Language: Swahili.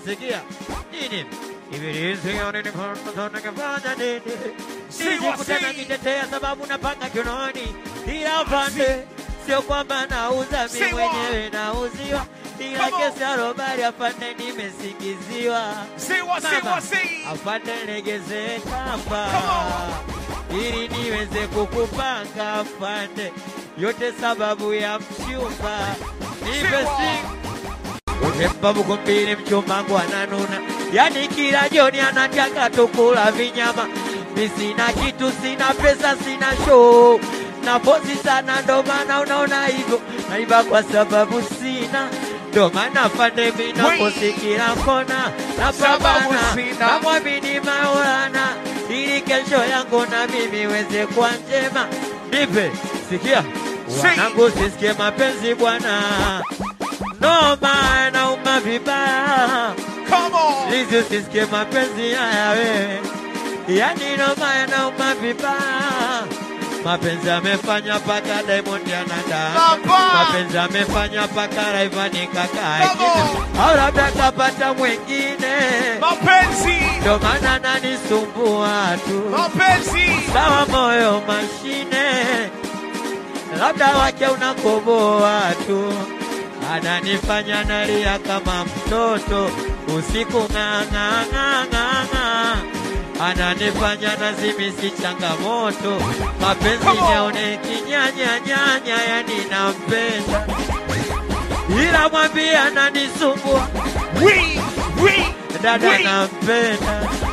sikia nini ibilisi ningefanya nini Siwa, nisikutana si. kitetea sababu napanga kinoni ila pande sio kwamba nauza mi Siwa. mwenyewe nauziwa ila Come on. kesi ya robari afande nimesingiziwa Siwa, siwa, Mama, si. afande legeze kamba Come ili niweze kukupanga afande yote sababu ya mchumba nipe Siwa. siku Utempa buku mbili mchumba wangu ananuna, yani kila jioni anataka tukula vinyama. Mi sina kitu, sina pesa, sina show na pozi sana, ndo maana unaona hivyo naiba kwa sababu sina ndo maana fande mi naposi kila kona Sababu napambana sina. namwamini Maulana ili kesho yangu na mimi weze kuwa njema. Nipe sikia, Si. wanangu, sisikie mapenzi bwana noma nauma vibaya, Come on. lizi usisikie mapenzi haya wewe, yani noma nauma vibaya. Mapenzi amefanya paka Diamond anada, Baba. mapenzi amefanya paka Rayvanny kaka Baba. au labda kapata mwingine, Mapenzi. ndo maana nanisumbua tu. Mapenzi. Sawa moyo mashine, labda wake unakoboa tu, ananifanya nalia kama mtoto usiku ng'ang'ang'ang'ang'a, ananifanya nazimisi changamoto, mapenzi Come on. niaone kinyanyanyanya, yani nampenda ila mwambie ananisumbua, We. We. dada We. nampenda